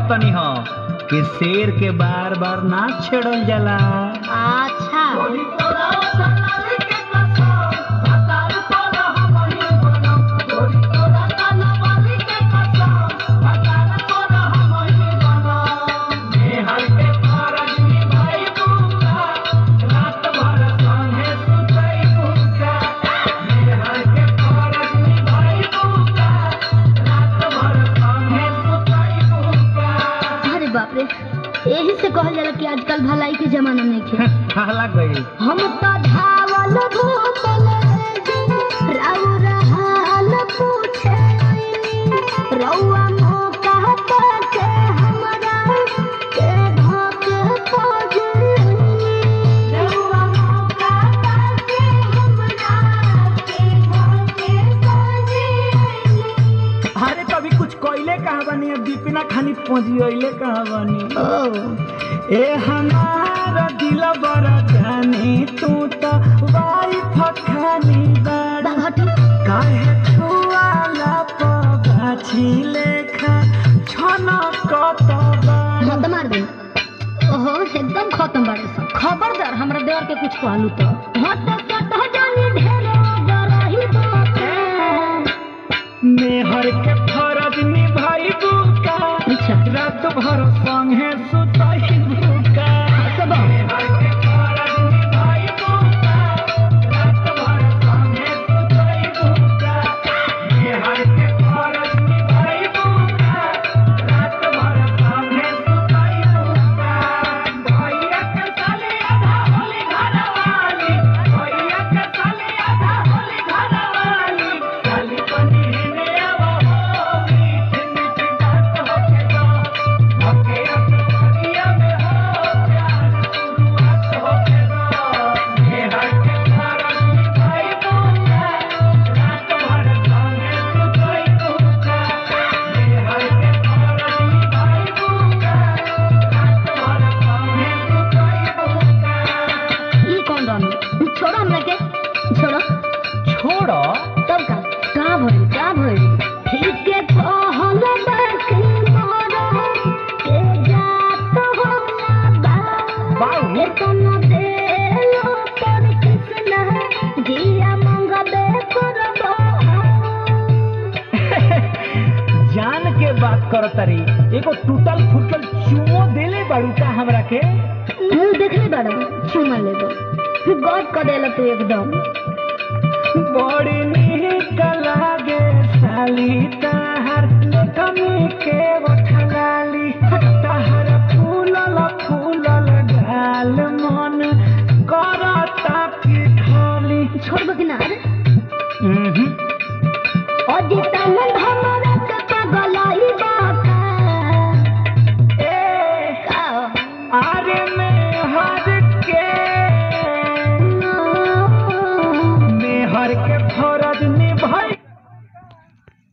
कहतनी हो कि शेर के बार बार ना छेड़ल जाला अच्छा अरे बाप रे यही से कहल जाला कि आजकल भलाई के जमाना नहीं खे कहला गई हम तो धावल घूमल राव रहाल पूछे रउआ मौका पाके हमरा के धोके खोजे रउआ मौका पाके हमरा के धोके खोजे अरे कभी कुछ कोयले कहा बनी अब दीपिना खानी पहुंची कहा बनी ओ ए हमारा दिल बड़ा जानी तू तो वाइफ खानी बड़ा बाघटी काहे छुआला पगाछी लेखा छना कत बड़ा मत मार दे ओहो एकदम खत्म बाड़े सब खबरदार हमरा देवर के कुछ कहलू तो हट सट जानी ढेरो डरही बाटे मेहर के फरज निभाई बुका अच्छा रात भर संगे सुतई बुका सब मेहर के फरज निभाई बुका रात भर संगे सुतई बुका मेहर के फरज निभाई बुका रात भर संगे सुतई बुका भैया के साले आधा होली घरवाली भैया के साले आधा होली घरवाली साली बनी हेने आवा हो मीठी मीठी बात होके दो होके अकबरिया में हो प्यार शुरुआत होके दो मेहर के फरज निभाई बुका रात भर संगे सुतई बुका मेहर के फरज निभाई बुका रात भर संगे सुतई बुका ई कौन रहनु छोड़ो हमरा के छोड़ो छोड़ो तब का का भइल का भइल ठीक के कहल बाकी मोरो के जात हो ना बा बाऊ के कोनो देलो पर कृष्ण जिया मंगबे करबो जान के बात कर तरी एगो टूटल फूटल चुमो देले बाड़ू का हमरा के मुंह देखले बड़ा चुमा ले दो गौर कर देला तू एकदम बड़ी निक लागे साली तहर कमी के बठलाली तहर फूलल फूलल गाल मन करता की खाली छोड़बो कि ना रे उहुं। अजिता नंद